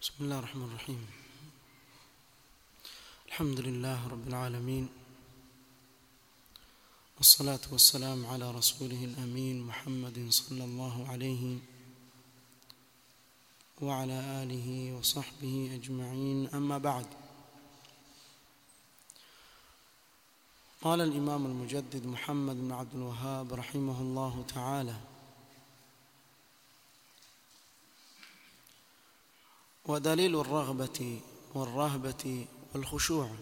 بسم الله الرحمن الرحيم الحمد لله رب العالمين والصلاة والسلام على رسوله الأمين محمد صلى الله عليه وعلى آله وصحبه أجمعين أما بعد قال الإمام المجدد محمد بن عبد الوهاب رحمه الله تعالى ودليل الرغبة والرهبة والخشوع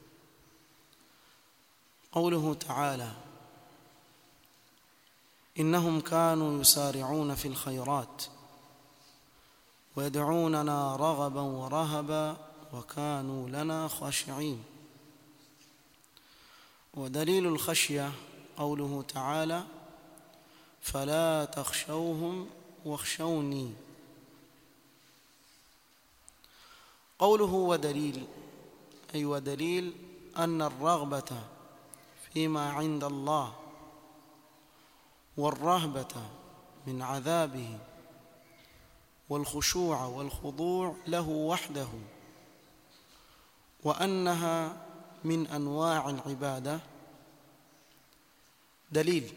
قوله تعالى إنهم كانوا يسارعون في الخيرات ويدعوننا رغبا ورهبا وكانوا لنا خاشعين ودليل الخشية قوله تعالى فلا تخشوهم واخشوني قوله ودليل أي ودليل أن الرغبة فيما عند الله والرهبة من عذابه والخشوع والخضوع له وحده وأنها من أنواع العبادة دليل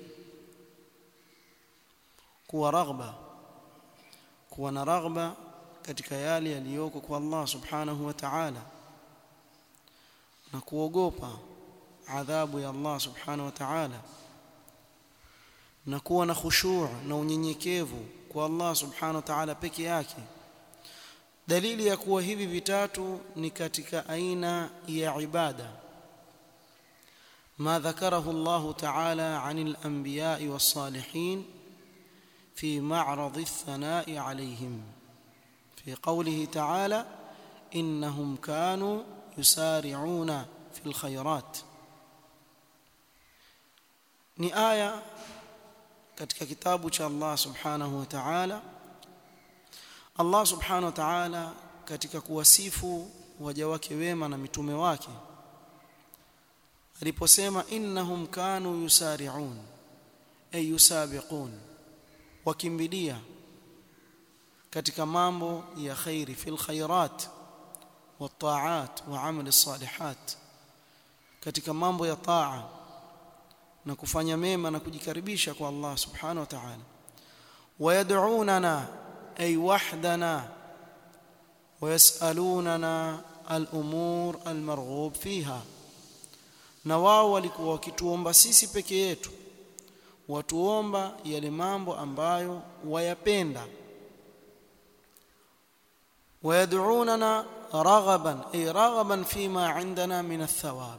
kuwa raghba kuwa na raghba katika yale yaliyoko kwa Allah subhanahu wa ta'ala na kuogopa adhabu ya Allah subhanahu wa ta'ala na kuwa na khushu' na unyenyekevu kwa Allah subhanahu wa ta'ala peke yake dalili ya kuwa hivi vitatu ni katika aina ya ibada ما ذكره الله تعالى عن الأنبياء والصالحين في معرض الثناء عليهم في قوله تعالى إنهم كانوا يسارعون في الخيرات ni aya katika kitabu cha Allah subhanahu wa ta'ala Allah subhanahu wa ta'ala katika kuwasifu waja wake wema na mitume wake aliposema innahum kanu yusari'un ay yusabiqun wakimbilia katika mambo ya khairi fil khairat والطاعات وعمل الصالحات katika mambo ya taa na kufanya mema na kujikaribisha kwa Allah subhanahu wa ta'ala wayad'unana ay wahdana wayasalunana al-umur al-marghub fiha na wao walikuwa wakituomba sisi peke yetu watuomba yale mambo ambayo wayapenda ويدعوننا رغبا أي رغبا فيما عندنا من الثواب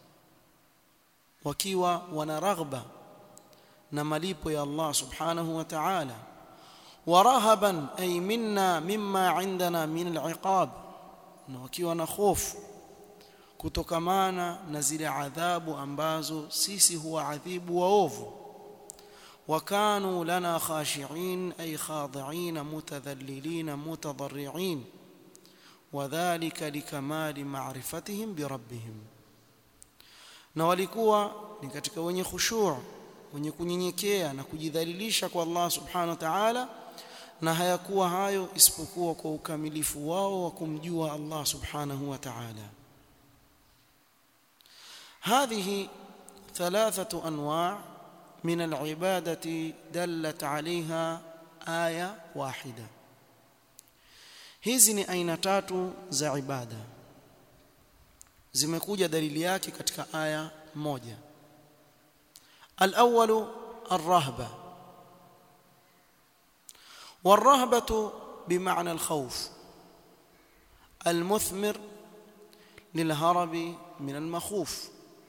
wakiwa wana raghba na malipo ya Allah subhanahu wa ta'ala warahaban ay minna mimma indana min al'iqab na wakiwa na hofu kutokamana na zile adhabu ambazo sisi huwa adhibu waovu وكانوا لنا خاشعين أي خاضعين متذللين متضرعين وذلك لكمال معرفتهم بربهم na walikuwa ni katika wenye khushu' wenye kunyenyekea na kujidhalilisha kwa Allah subhanahu wa ta'ala na hayakuwa hayo isipokuwa kwa ukamilifu wao wa kumjua Allah subhanahu wa ta'ala هذه ثلاثة أنواع من العبادة دلت عليها آية واحدة hizi ni aina tatu za ibada zimekuja dalili yake katika aya moja الأول الرهبة والرهبة بمعنى الخوف المثمر للهرب من المخوف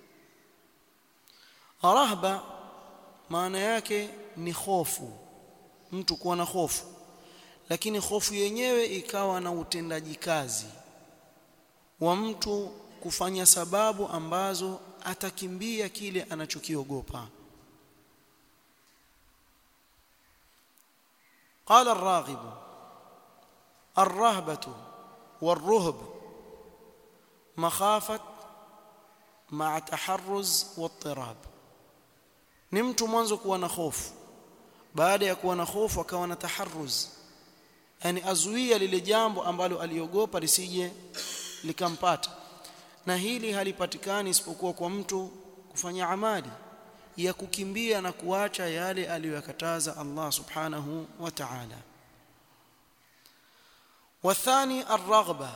رهبة maana yake ni hofu mtu kuwa na hofu lakini hofu yenyewe ikawa na utendaji kazi wa mtu kufanya sababu ambazo atakimbia kile anachokiogopa قال الراغب الرهبة والرهب مخافة مع تحرز واضطراب ni mtu mwanzo kuwa na hofu baada ya kuwa na hofu akawa na taharruz yani azuia lile jambo ambalo aliogopa lisije likampata na hili halipatikani isipokuwa kwa mtu kufanya amali ya kukimbia na kuacha yale aliyokataza Allah subhanahu wa ta'ala والثاني الرغبة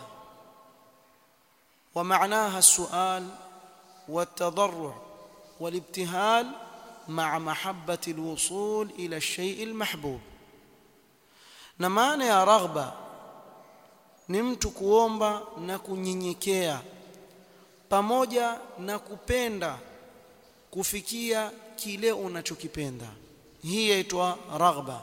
ومعناها السؤال والتضرع والابتهال مع محبة الوصول إلى الشيء المحبوب na maana ya raghba ni mtu kuomba na kunyenyekea pamoja na kupenda kufikia kile unachokipenda hii yaitwa raghba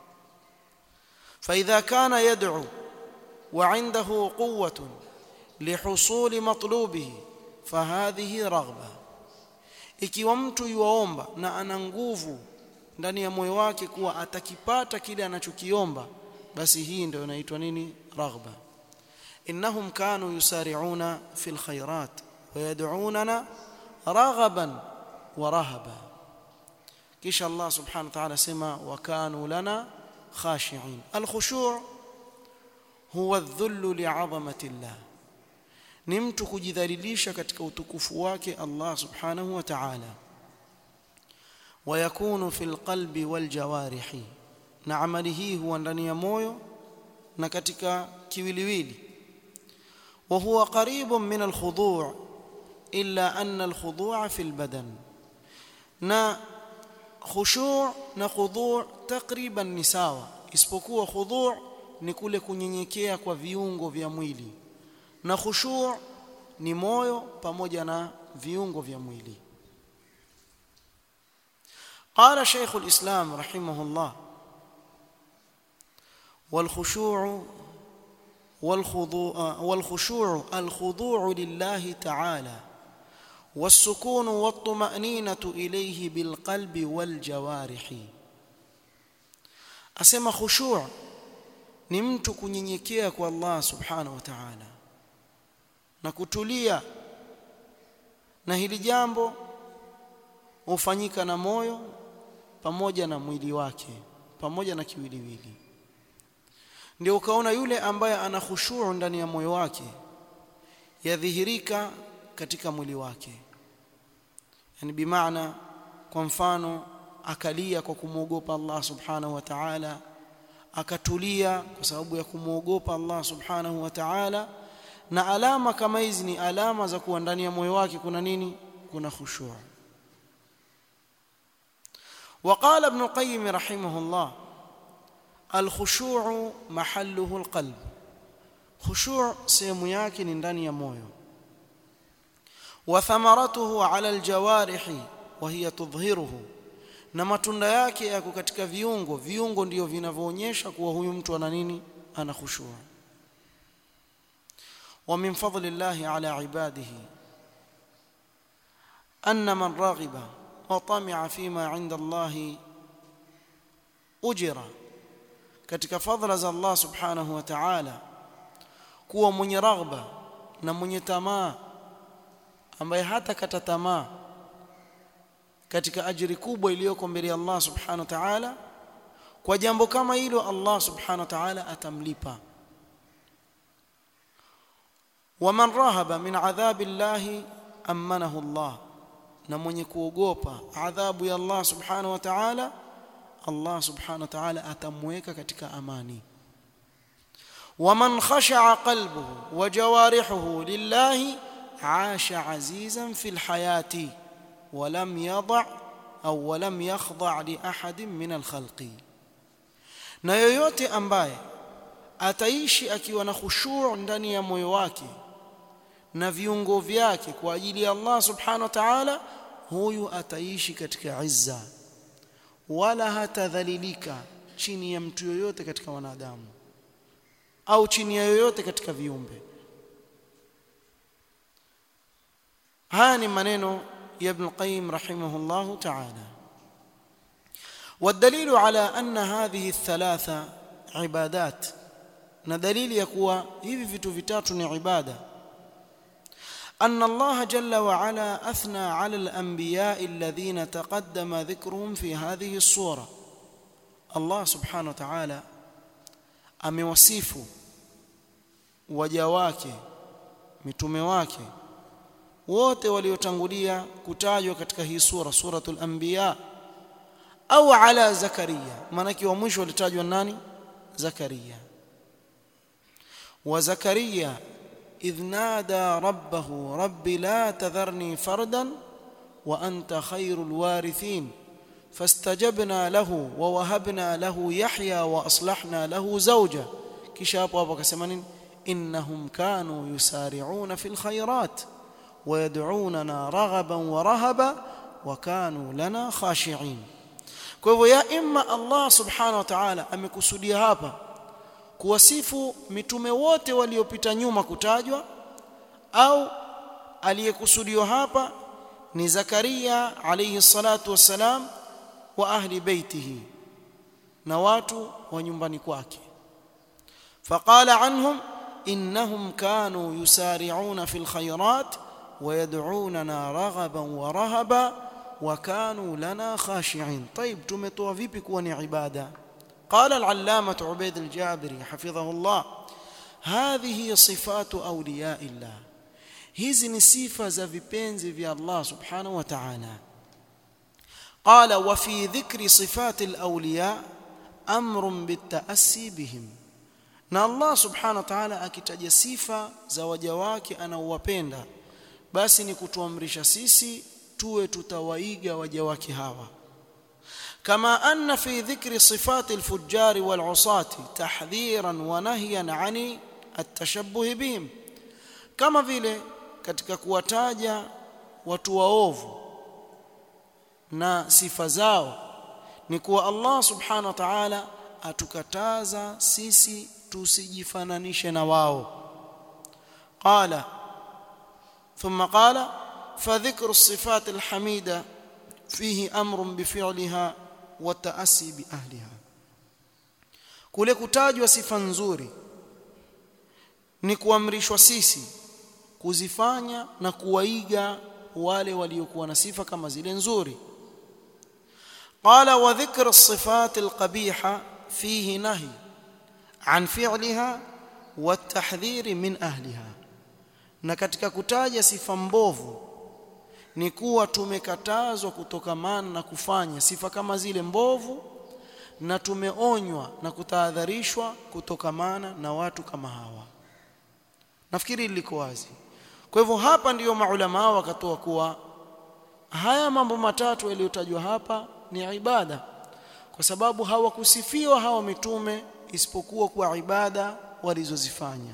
فإذا كان يدعو وعنده قوة لحصول مطلوبه فهذه رغبة ikiwa mtu yuaomba na ana nguvu ndani ya moyo wake kuwa atakipata kile anachokiomba basi hii ndio inaitwa nini raghba innahum kanu yusari'una fil khairat wa yad'unana raghaban wa rahaba kisha Allah subhanahu wa ta'ala sema wa kanu lana khashi'in al khushu' huwa adh-dhullu li'azamati Allah ni mtu kujidhalilisha katika utukufu wake Allah subhanahu wa ta'ala ويكون في القلب والجوارح na amali hii huwa ndani ya moyo na katika kiwiliwili وهو قريب من الخضوع إلا أن الخضوع في البدن na khushu' na khudhu' takriban ni sawa isipokuwa khudhu' ni kule kunyenyekea kwa viungo vya mwili na khushu' ni moyo pamoja na viungo vya mwili قال شيخ الإسلام رحمه الله والخشوع والخضوع والخشوع الخضوع لله تعالى والسكون والطمأنينة إليه بالقلب والجوارح أسمى خشوع ni mtu kunyenyekea kwa Allah subhanahu wa ta'ala na kutulia na hili jambo hufanyika na moyo pamoja na mwili wake pamoja na kiwiliwili ndio ukaona yule ambaye ana khushuu ndani ya moyo wake yadhihirika katika mwili wake yani bimaana kwa mfano akalia kwa kumwogopa Allah subhanahu wa ta'ala akatulia kwa sababu ya kumwogopa Allah subhanahu wa ta'ala na alama kama hizi ni alama za kuwa ndani ya moyo wake kuna nini kuna khushuu وقال ابن القيم رحمه الله الخشوع محله القلب خشوع sehemu yake ni ndani ya moyo وثمرته على الجوارح وهي تظهره na matunda yake yako katika viungo viungo ndio vinavyoonyesha kuwa huyu mtu ana nini ana khushuu ومن فضل الله على عباده أن من راغب وطمع فيما عند الله أجر katika fadhila za Allah subhanahu wa ta'ala kuwa mwenye raghba na mwenye tamaa ambaye hata kata tamaa katika ajiri kubwa iliyoko mbele ya Allah subhanahu wa ta'ala kwa jambo kama hilo Allah subhanahu wa ta'ala atamlipa waman rahaba min adhabi llahi amanahu Allah na mwenye kuogopa adhabu ya Allah subhanahu wa ta'ala Allah subhanahu wa ta'ala atamweka katika amani waman khasha'a qalbuhu wa jawarihuhu lillahi 'asha 'azizan fil hayati wa lam yada' au wa lam yakhdha' li ahadin min al khalqi na yoyote ambaye ataishi akiwa na khushu' ndani ya moyo wake na viungo vyake kwa ajili ya Allah subhanahu wa ta'ala huyu ataishi katika izza wala hatadhalilika chini ya mtu yoyote katika wanadamu au chini ya yoyote katika viumbe haya ni maneno ya Ibn Qayyim rahimahullahu ta'ala والدليل على أن هذه الثلاثة عبادات na dalili ya kuwa hivi vitu vitatu ni ibada أن الله جل وعلا أثنى على الأنبياء الذين تقدم ذكرهم في هذه الصورة الله سبحانه وتعالى amewasifu waja wake mitume wake wote waliotangulia kutajwa katika hii sura suratul anbiya au ala zakaria maanake wa mwisho walitajwa nani zakaria wa zakaria idh nada rabbahu rabbi la tadharni fardan wa anta khairul warithin فاستجبنا له ووهبنا له يحيى واصلحنا له زوجه kisha hapo hapo akasema nini innahum kanu yusari'una fil khairat ويدعوننا رغبا ورهبا وكانوا لنا خاشعين kwa hivyo ya imma Allah subhanahu wa ta'ala amekusudia hapa kuwasifu mitume wote waliopita nyuma kutajwa au aliyekusudiwa hapa ni Zakaria alayhi salatu wassalam wa ahli baitihi na watu wa nyumbani kwake faqala anhum innahum kanu yusari'una fil khayrat ويدعوننا رغبا ورهبا وكانوا لنا خاشعين طيب tumetoa vipi kuwa ni ibada قال العلامة عبيد الجابري حفظه الله هذه صفات أولياء الله hizi ni sifa za vipenzi vya Allah subhanahu wa ta'ala قال وفي ذكر صفات الأولياء أمر بالتأسي بهم na Allah subhanahu wa ta'ala akitaja sifa za waja wake anaowapenda basi ni kutuamrisha sisi tuwe tutawaiga waja wake hawa kama anna fi dhikri sifati alfujjar walusati tahdhiran wa nahyan ani atashabbuh bihim kama vile katika kuwataja watu waovu na sifa zao ni kuwa Allah subhanahu wa ta'ala atukataza sisi tusijifananishe na wao qala ثم قال فذكر الصفات الحميدة فيه أمر بفعلها والتأسي بأهلها kule kutajwa sifa nzuri ni kuamrishwa sisi kuzifanya na kuwaiga wale waliokuwa na sifa kama zile nzuri qala wa dhikr as-sifat al-qabiha fihi nahy an fi'liha wa at-tahdhir min ahliha na katika kutaja sifa mbovu ni kuwa tumekatazwa kutokamana na kufanya sifa kama zile mbovu na tumeonywa na kutahadharishwa kutokamana na watu kama hawa nafikiri liko wazi kwa hivyo hapa ndiyo maulama wakatoa kuwa haya mambo matatu yaliyotajwa hapa ni ibada kwa sababu hawakusifiwa hawa mitume isipokuwa kwa ibada walizozifanya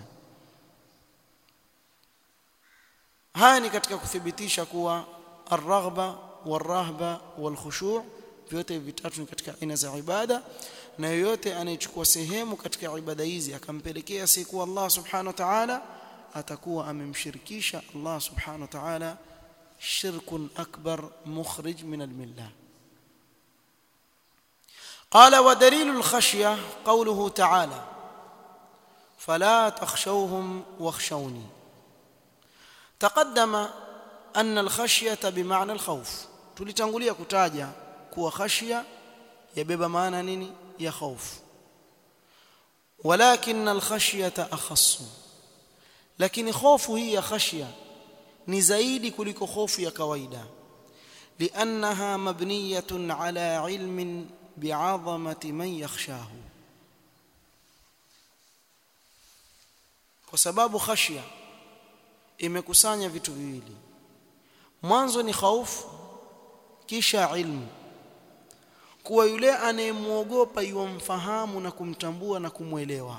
haya ni katika kuthibitisha kuwa ar-raghba war-rahba wal-khushu' vyote vitatu ni katika aina za ibada na yoyote anayechukua sehemu katika ibada hizi akampelekea siku Allah subhanahu wa ta'ala atakuwa amemshirikisha Allah subhanahu wa ta'ala shirkun akbar mukhrij min al-millah قال ودليل الخشيه قوله تعالى فلا تخشوهم واخشوني تقدم أن الخشية بمعنى الخوف tulitangulia kutaja kuwa khashia yabeba maana nini ya khauf walakin alkhashyata akhassu lakini hofu hii ya khashia ni zaidi kuliko hofu ya kawaida liannaha mabniyatun ala ilmin bi'azamati man yakhshahu kwa sababu khashia imekusanya vitu viwili mwanzo ni hofu kisha ilmu kuwa yule anayemwogopa yumfahamu na kumtambua na kumwelewa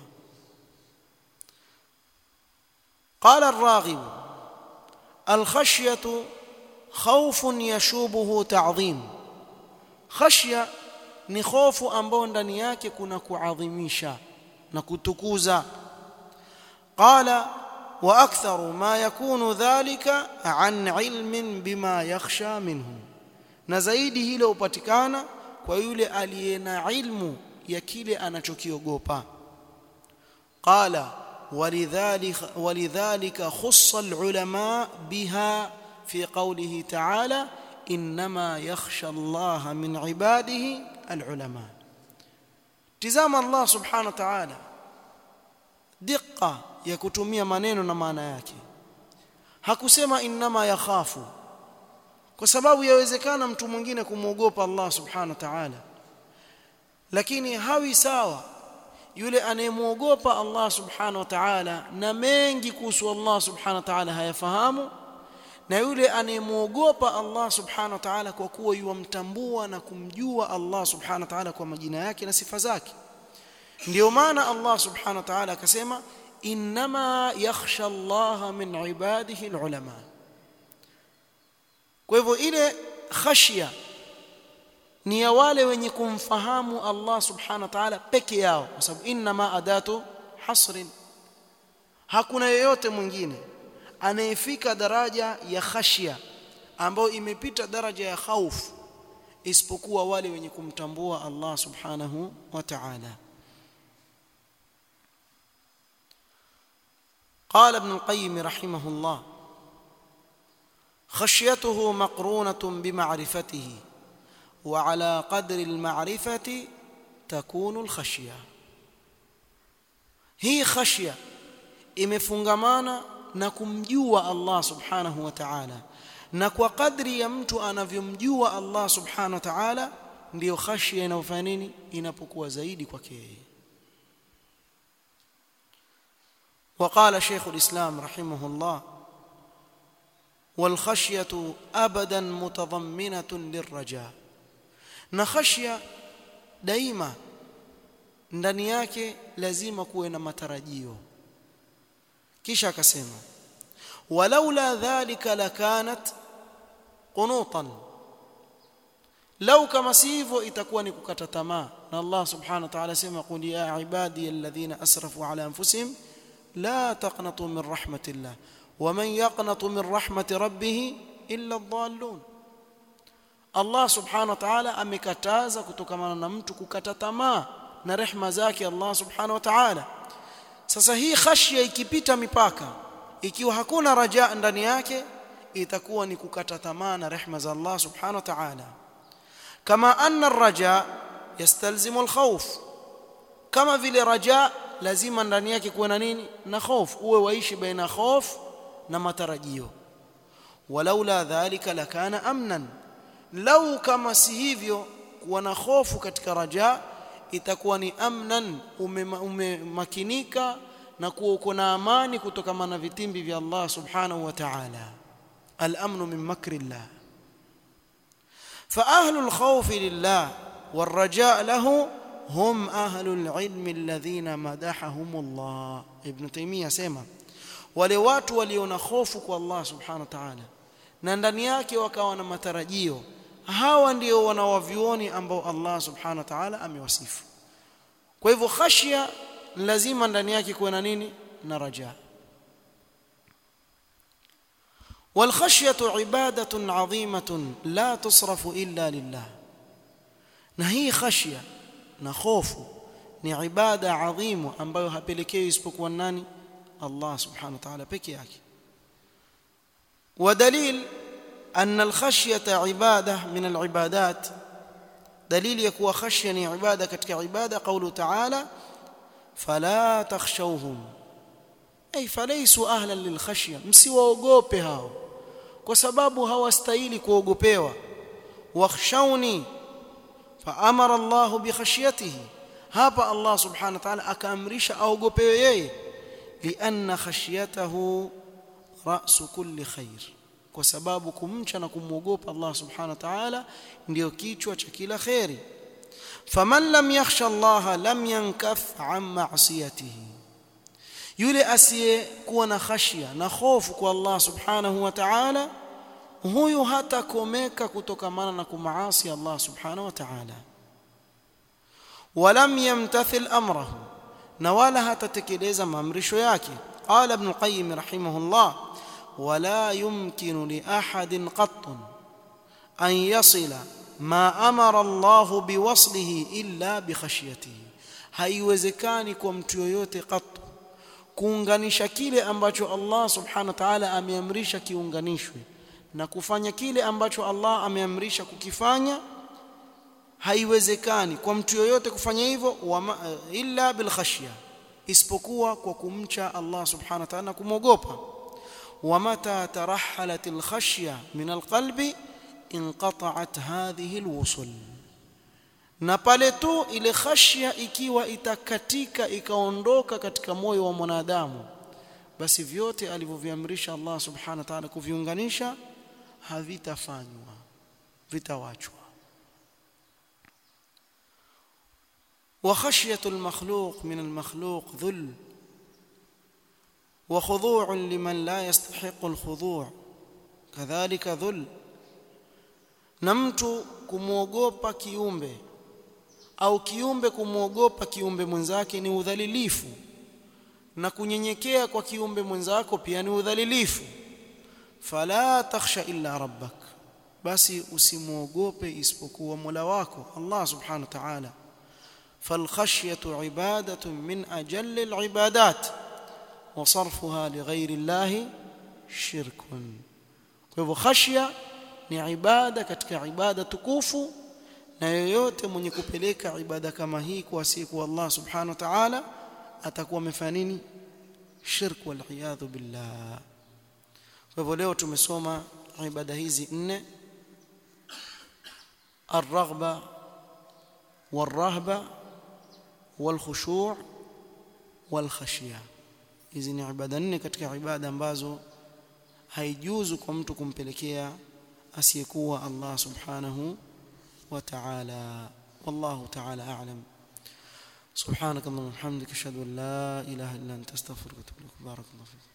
قال الراغب الخشيه خوف يشوبه تعظيم خشيه ni hofu ambayo ndani yake kuna kuadhimisha na kutukuza qala wa aktharu ma yakunu dhalika an ilmin bima yakhsha minhu na zaidi hilo upatikana kwa yule aliye na ilmu ya kile anachokiogopa qala ولذلك ولذلك خص العلماء بها في قوله تعالى انما يخشى الله من عباده العلماء تزام الله سبحانه وتعالى diqa ya kutumia maneno na maana yake hakusema innama yakhafu kwa sababu yawezekana mtu mwingine kumwogopa Allah subhanahu wa ta'ala lakini hawi sawa yule anayemwogopa Allah subhanahu wa ta'ala na mengi kuhusu Allah subhanahu wa ta'ala hayafahamu na yule anayemwogopa Allah subhanahu wa ta'ala kwa kuwa yuwamtambua na kumjua Allah subhanahu wa ta'ala kwa majina yake na sifa zake ndio maana Allah subhanahu wa ta'ala akasema inma yakhsha Allah min ibadihi alulama kwa hivyo ile khashya ni ya wale wenye kumfahamu Allah subhanahu wa ta'ala peke yao kwa sababu inma adatu hasrin hakuna yeyote mwingine anayefika daraja ya khashya ambayo imepita daraja ya khaufu isipokuwa wale wenye kumtambua Allah subhanahu wa ta'ala قال ابن القيم رحمه الله خشيته مقرونة بمعرفته وعلى قدر المعرفة تكون الخشية هي خشية imefungamana na kumjua Allah subhanahu wa ta'ala na kwa kadri ya mtu anavyomjua Allah subhanahu wa ta'ala ndiyo khashia inayofanya nini inapokuwa zaidi kwake yeye وقال شيخ الإسلام رحمه الله والخشية أبدا متضمنة للرجاء نخشية دائما ndani yake lazima kuwe na matarajio kisha akasema walaula dhalika lakanat qunutan lau kama sivyo itakuwa ni kukata tamaa na Allah subhanahu wa ta'ala sema qul ya ibadi alladhina asrafu ala anfusihim لا تقنطوا من رحمة الله ومن يقنط من رحمة ربه إلا الضالون Allah subhanahu wa ta'ala amekataza kutokamana na mtu kukata tamaa na rehma zake Allah subhanahu wa ta'ala sasa hii khashya ikipita mipaka ikiwa hakuna raja ndani yake itakuwa ni kukata tamaa na rehma za Allah subhanahu wa ta'ala kama anna ar-raja yastalzimu al-khawf kama vile raja lazima ndani yake kuwe na nini na hofu uwe waishi baina hofu na matarajio walaula dhalika lakana amnan lau kama si hivyo kuwa na hofu katika raja itakuwa ni amnan umemakinika ume na kuwa uko na amani kutokana na vitimbi vya Allah subhanahu wa ta'ala al-amnu min makrillah fa ahlul khawfi lillah والرجاء له هم أهل العلم الذين مدحهم الله ابن تيمية سيما wale watu waliona hofu kwa Allah subhanahu wa ta'ala na ndani yake wakawa na matarajio hawa ndio wanawavioni ambao Allah subhanahu wa ta'ala amewasifu kwa hivyo khashya lazima ndani yake kuwe na nini na raja والخشيه عباده عظيمه لا تصرف الا لله na hii khashya na hofu ni ibada adhimu ambayo hapelekewi isipokuwa nani Allah subhanahu wa ta'ala peke yake ودليل أن الخشية عبادة من العبادات دليل يكون خشية عبادة كتك عبادة قوله تعالى فلا تخشوهم أي فليسوا أهلا للخشية msiwaogope hao kwa sababu hawastahili kuogopewa wakhshawni فأمر الله بخشيته hapa Allah subhanahu wa ta'ala akaamrisha aogopewe yeye lianna khashyatahu ra'su kulli khair kwa sababu kumcha na kumwogopa Allah subhanahu wa ta'ala ndio kichwa cha kila khairi faman lam yakhsha Allah lam yankaf an ma'siyatihi yule asiyekuwa na khashya na hofu kwa Allah subhanahu wa ta'ala huyu hatakomeka kutokamana na kumaasi Allah subhanahu wa ta'ala ولم يمتثل امره na wala hatatekeleza maamrisho yake qala ibn qayyim rahimahullah wala yumkinu li ahadin qatt an yasila ma amara Allah biwaslihi illa bikhashyatihi haiwezekani kwa mtu yoyote qatt kuunganisha kile ambacho Allah subhanahu wa ta'ala ameamrisha kiunganishwe na kufanya kile ambacho Allah ameamrisha kukifanya haiwezekani kwa mtu yoyote kufanya hivyo illa bil khashya isipokuwa kwa kumcha Allah subhanahu wa ta'ala kumwogopa ومتى ترحلت الخشية من القلب انقطعت هذه الوصل na pale tu ile khashya ikiwa itakatika ikaondoka katika moyo wa mwanadamu basi vyote alivyoviamrisha Allah subhanahu wa ta'ala kuviunganisha havitafanywa vitawachwa wa khashyatu al-makhluq min al-makhluq dhul وخضوع لمن لا يستحق الخضوع كذلك ذل na mtu kumwogopa kiumbe au kiumbe kumwogopa kiumbe mwenzake ni udhalilifu na kunyenyekea kwa kiumbe mwenzako pia ni udhalilifu fala takhsha illa rabbak basi usimwogope isipokuwa Mola wako Allah subhanahu wa ta'ala falkhashyatu ibadatun min ajalli alibadat وصرفها لغير الله شرك kwa hivyo khashya ni ibada katika ibada tukufu na yoyote mwenye kupeleka ibada kama hii kwa siku Allah subhanahu wa ta'ala atakuwa amefanya nini shirk wal iyadhu billah kwa hivyo leo tumesoma ibada hizi nne الرغبه والرهبه والخشوع والخشيه hizi ni ibada nne katika ibada ambazo haijuzu kwa mtu kumpelekea asiyekuwa Allah subhanahu wa ta'ala wallahu ta'ala a'lam سبحانك اللهم وبحمدك اشهد ان لا اله الا انت استغفرك واتوب اليك بارك الله فيك